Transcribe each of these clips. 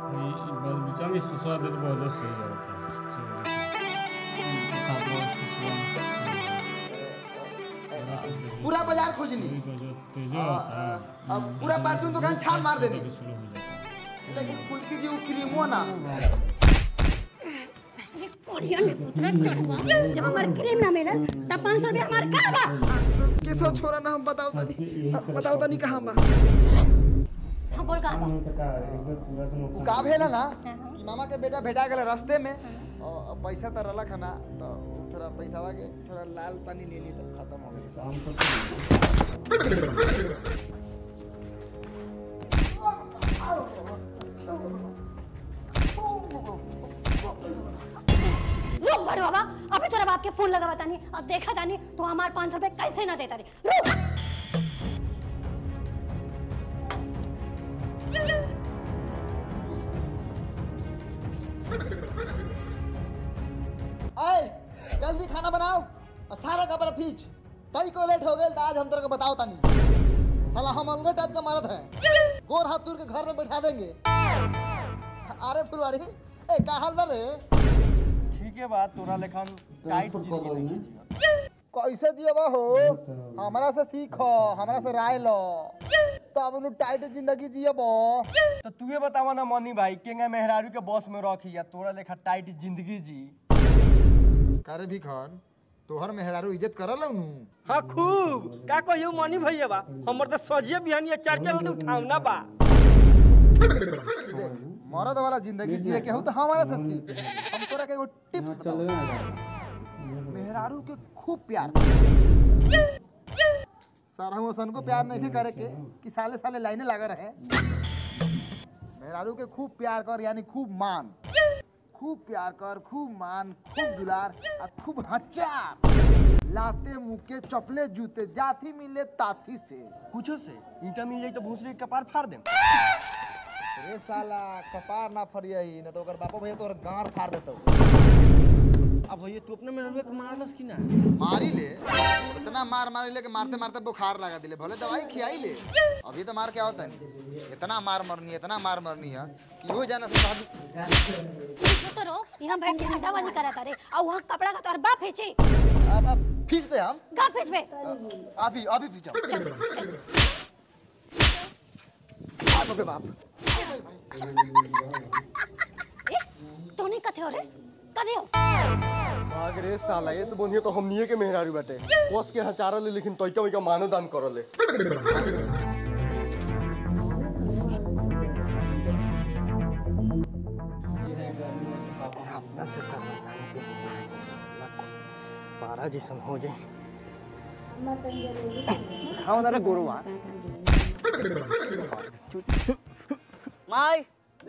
बगीचा में सुसवा दे तो बहुत सही होता पूरा बाजार खोजनी तेज होता है अब पूरा परचून दुकान छान मार देनी शुरू हो जाता है लेकिन कुल्फी जी वो क्रीमो ना कोरियन में उतरा चढ़वा जब हमार क्रीम ना मिले तब 500 रुपया हमार का बा किसो छोरा ना हम बताओ तनी बताओ तनी कहां बा हम बोल का बा उ का भेला ना कि मामा के बेटा भेटा गेल रास्ते में और पैसा तो रलक है ना तो थोड़ा पैसावा के थोड़ा लाल पानी ले ली तो खत्म हो गई रुक बड़े बाबा अभी तोरा बाप के फोन लगा बतानी अब देखा तानी तो हमार 500 रुपए कैसे ना देता रे रुक आए जल्दी खाना बनाओ और सारा कपड़ा खींच तई को लेट हो गए तो आज हम तेरे को बताओ तनी साला हम अलगे टाइप का मरद है गोर हाथ तुर के घर में बैठा देंगे अरे फुलवारी ए का हाल बा रे ठीक है बात तोरा लेखन टाइट जिंदगी नहीं जिया कैसे दिए बा हो हमरा से सीखो हमरा से राय लो तब नु टाइट जिंदगी जिए बो तो तूहे बतावा ना मनी भाई केंगा मेहरारू के बॉस में रखी या तोरा लेखा टाइट जिंदगी जी करे भी खन तोहर मेहरारू इज्जत करल नु हाँ खूब का कहियो मनी भैया बा हमर तो सजिए बिहानी चार चार लड्डू उठावना बा मरद वाला जिंदगी जिए के हो तो हमारा से सीख हम तोरा के एगो टिप्स बताओ मेहरारू के खूब प्यार सारा हम सन को प्यार नहीं करे के कि साले साले लाइने लगा रहे मेहरारू के खूब प्यार कर यानी खूब मान खूब प्यार कर खूब मान खूब दुलार और खूब हचार लाते मुके चपले जूते जाथी मिले ताथी से कुछो से ईटा मिल जाई तो भूसरे के कपार फाड़ देम रे साला कपार ना फरियही न तो ओकर बापो भैया तोर गांड फाड़ देतो अब भैया तू अपने मेरे के मारलस की ना मारी ले इतना मार मारी ले कि मारते मारते बुखार लगा दिले भले दवाई खियाई ले अभी तो मार क्या होता है इतना मार मरनी है इतना मार मरनी है कि हो जाना से भाभी तो रो यहाँ बैठ के हड्डाबाजी करा तारे और वहाँ कपड़ा का तोर बाप फेंचे अब अब खींच दे हम का फेंचबे अभी अभी भी जाओ बाप रे बाप ए तोने कथे हो रे कथे हो भाग रे साला ये से बोनियो तो हमनिए के मेहरारू बाटे बॉस के हचारा ले लेकिन तोइका वइका मानो दान करले अपना से सब पारा जैसन हो जाए खाओ ना रे गोरुआ माई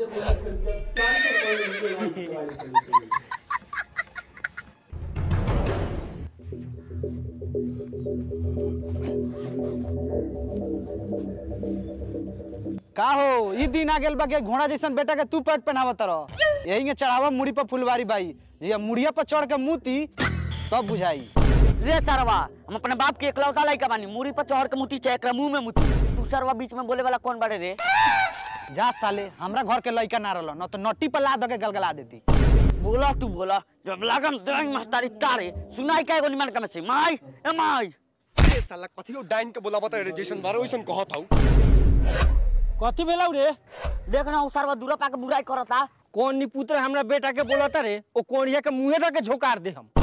का हो ई दिन आ गेल बा के घोड़ा जैसन बेटा के तू पेट पहनावत रह यही के चढ़ावा मुड़ी पर फुलवारी बाई जब मुड़िया पर चढ़ के मुती तब बुझाई रे सरवा हम अपने बाप के इकलौता लड़का बानी मूरी पर चढ़ के मुती चाहे एकरा मुंह में मुती तू सरवा बीच में बोले वाला कौन बाड़े रे जा साले हमरा घर के लइका ना रहल न तो नट्टी पर ला दे के गलगला देती बोला तू बोला जब लागम देंग महतारी तारे सुनाई का एगो निमन कम से माई ए माई ए साला कथियो डाइन के बोलाबा त रे जैसन बारो वैसन कहत हौ कथी भेलौ रे देख ना उ सरवा दूरा पाके बुराई करता कौन निपुत्र हमरा बेटा के बोलता रे ओ कोनिया के मुंहे तक के झोकार दे हम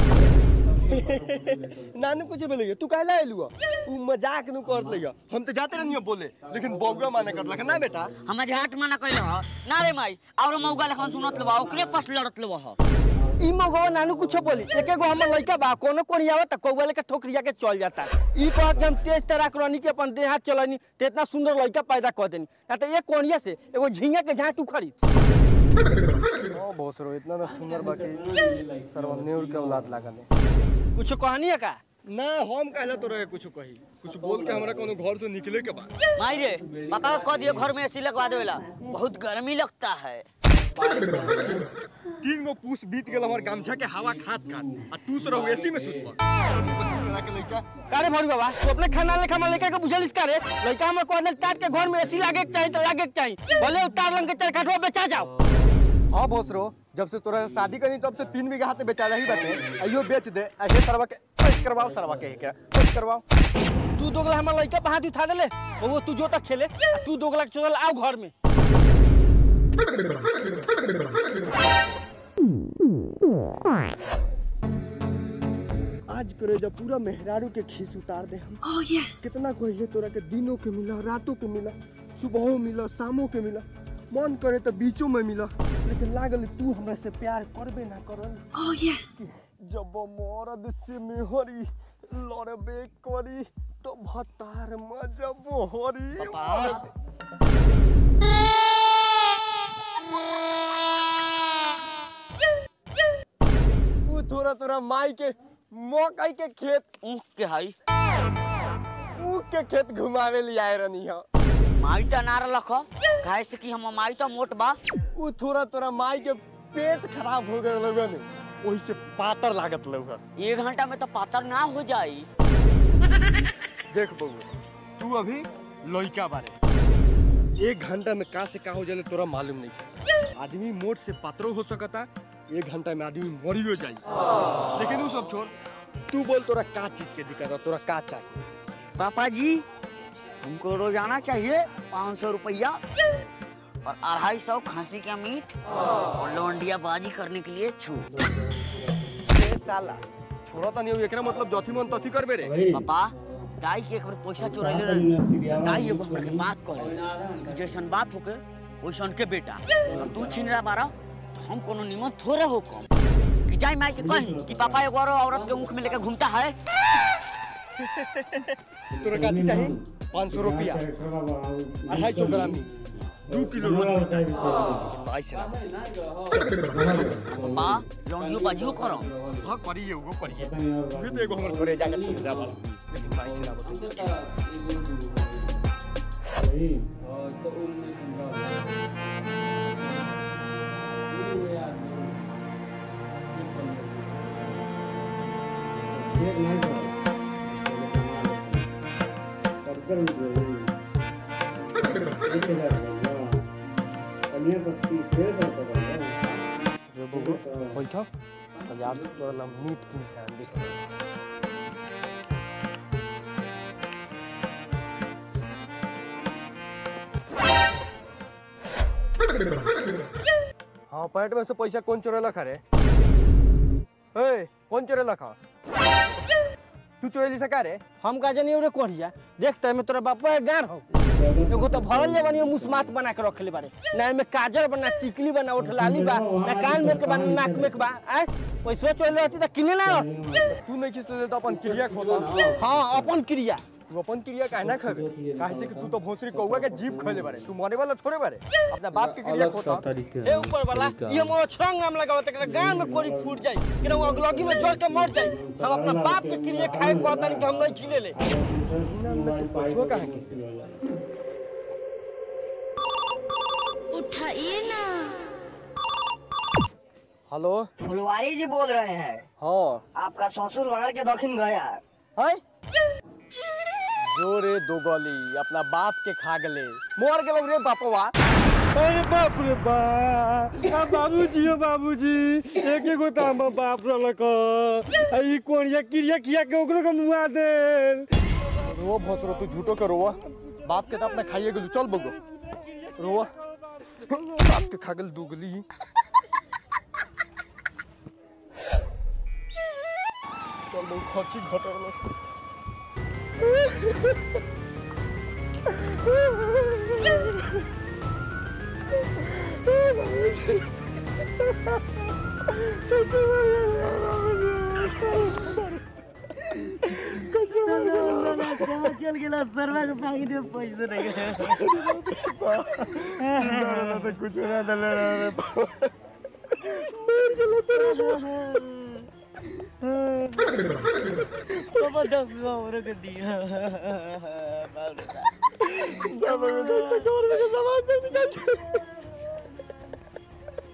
नानू कुछ बोले तू काहे आइलु उ मजाक नु करत लइया हम तो जाते रहनियो बोले लेकिन बौगा माने करलक ना बेटा हम झाट मना कइले ह ना रे माई और मौगा लेखन सुनत लेबा ओकरे पास लड़त लेबा ह ई मगवा नानू कुछो बोली एके गो हमर लइका बा कोनो कोनी आवत कौवा लेके ठोकरिया के चल जाता ई कह के हम तेज तरह करनी के अपन देह हाथ चलनी ते इतना सुंदर लइका पैदा कर देनी ना तो एक कोनिया से एगो झिंगा के झाट उखड़ी ओ भोसरो इतना ना सुंदर बाकी सरवा नेउर के औलाद लागले कुछ कहनी है का ना हम कहला तो रहे कुछ कही कुछ बोल के हमरा कोनो घर से निकले के बा माई रे पापा को कह दियो घर में एसी लगवा देवेला बहुत गर्मी लगता है तीन गो पूस बीत गेल हमर गमछा के हवा खात खात आ तू सर एसी में सुत पड़ के लइका कारे भरू बाबा तू अपने खाना लेखा में लड़का के बुझलिस का रे लड़का हमर कहले टाट के घर में एसी लागे के चाहिए तो लागे के चाहिए भले उतार लंग के चार काठवा बेचा जाओ हाँ भोसरो जब से तोरा शादी करी तब से तीन बीघा हाथ में बेचा रही बाटे अयो बेच दे ऐसे सरवा के ऐसे करवाओ सरवा के क्या ऐसे करवाओ तू दोगला हमर लड़का पे हाथ उठा देले वो तू जो तक खेले आ तू दोगला के चल आओ घर में आज करे जब पूरा मेहरारू के खीस उतार दे हम Oh, yes. कितना कहिले तोरा के दिनों के मिला रातों के मिला सुबहों मिला शामों के मिला मन करे तो बीचों में मिला लेकिन लागल तू हमरा से प्यार करबे ना करल Oh, yes. जब मरद से मेहरी लड़बे करी तो भतार मजा बोहरी ऊ थोड़ा थोड़ा माई के मकई के खेत ऊख के हई ऊ के खेत घुमावे ले आए रहनी है माई तो ना रख काहे से कि हम माई तो मोट बा ऊ थोड़ा थोड़ा माई के पेट खराब हो गए लोगन वही से पातर लागत लोग एक घंटा में तो पातर ना हो जाई देख बउआ तू अभी लइका बारे एक घंटा में का से का हो जाले तोरा मालूम नहीं है आदमी मोट से पातरो हो सकता एक घंटा में आदमी मरियो जाई लेकिन वो सब छोड़ तू बोल तोरा का चीज के दिक्कत है तोरा का चाहिए पापा जी हमको रोजाना चाहिए पाँच सौ रुपया और अढ़ाई सौ खांसी का मीट और लौंडिया बाजी करने के लिए छूट ए साला छोड़ा तो नहीं हो एकरा मतलब जथी मन तथी करबे रे भाई पापा दाई के एक बार पैसा चुराइले रही दाई एगो हमरा के बात करे कि जैसन बाप होके वैसन के बेटा और तू छीन रहा बारा तो हम कोनो निमन थोड़े हो कम कि जाई माई के कहीं कि पापा एगो और औरत के ऊँख में लेके घूमता है तोरा का चीज चाहिए पाँच सौ रुपया अढ़ाई सौ ग्राम ही दू किलो रोटी भाई से पापा लौंडियो बाजियो करो हाँ करिए वो करिए ये तो एगो हमर घरे जाके सुविधा बा लेकिन भाई से ना बताइए जो बबू बैठो बाजार से तोरा नाम मीट किन के आन दे हाँ पैंट में से पैसा कौन चोरेला खा रे ए कौन चोरेला खा तू चोरेली सका रे हम का जानी रे कोढ़िया देखते में तोरा बापा के गान हो एगो तो भरल जे बनी मुस्मात बना के रखले बारे ना में काजर बना टिकली बना उठलाली बा ना कान में के बा ना नाक में के बा आय पैसा चोर रहती त किने ना रहती। तू नहीं खींच तो अपन क्रिया खोता हाँ अपन क्रिया तू अपन क्रिया काहे ना खाबे काहे से कि तू तो भोसरी कौवा के जीभ खइले बारे तू मरे वाला थोड़े बारे अपना बाप के क्रिया अलग सा खोता तरीका हे ऊपर वाला ये मोर छंग नाम लगावत एकरा गान में कोरी फूट जाई कि वो अगलगी में जड़ के मर जाई हम अपना बाप के क्रिया खाए के कहता कि हम नहीं खिले ले पैसवा कहाँ के उठाइए ना हेलो फुलवारी जी बोल रहे हैं हाँ आपका ससुर मार के दक्षिण गया है जो रे दो गली अपना बाप के खा गले मोर गेलो रे बापवा अरे बाप रे बाप बाबूजी हो बाबूजी एक एक गोता हम बाप रलक ई कोनिया क्रिया किया के ओकरो के मुआ दे रो भोसरो तू झूठो के रोवा बाप के तो अपना खाइए गेलू चल बगो रोवा बाप के खा गेल दू गली चल बगो खर्ची घटर चल गेला सरवा के पाकिट में पैसे नहीं गए कुछ ना दले रे पापा दस सौ हमरे के दिया बाप रे बाप।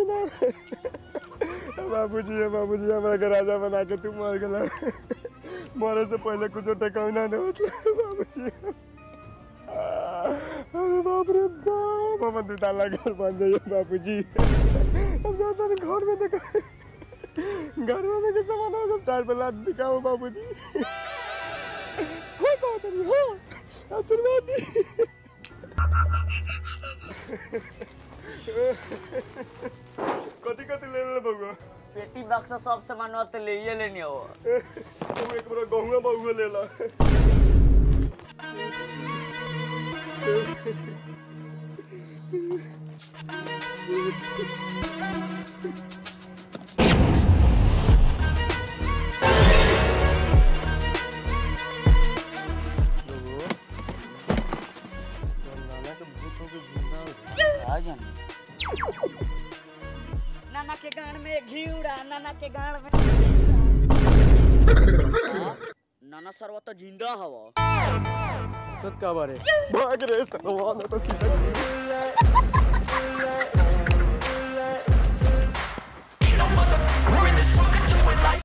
बाबूजी ना बाबूजी बाबूजी हमरा के राजा बना के तू मर गेला मरे से पहले कुछ टकाउना नहीं होता बाबूजी अरे बाप रे बाप हम दू ताला घर बन जाइए बाबूजी हम जाते हैं घर में देखा घर में देखे सामान हो सब टायर पे लाद दिखाओ बाबूजी हो बात नहीं हो आशीर्वाद दी कथी कथी ले ले बउआ पेटी बक्सा सब सामान तो ले ही लेनी हो तू एक बार गहुआ बउआ ले ला नाना के गान में घिउड़ा नाना के गान में नाना सरवा तो जिंदा हवा सत का बारे भाग रे सरवा ना तो सीधा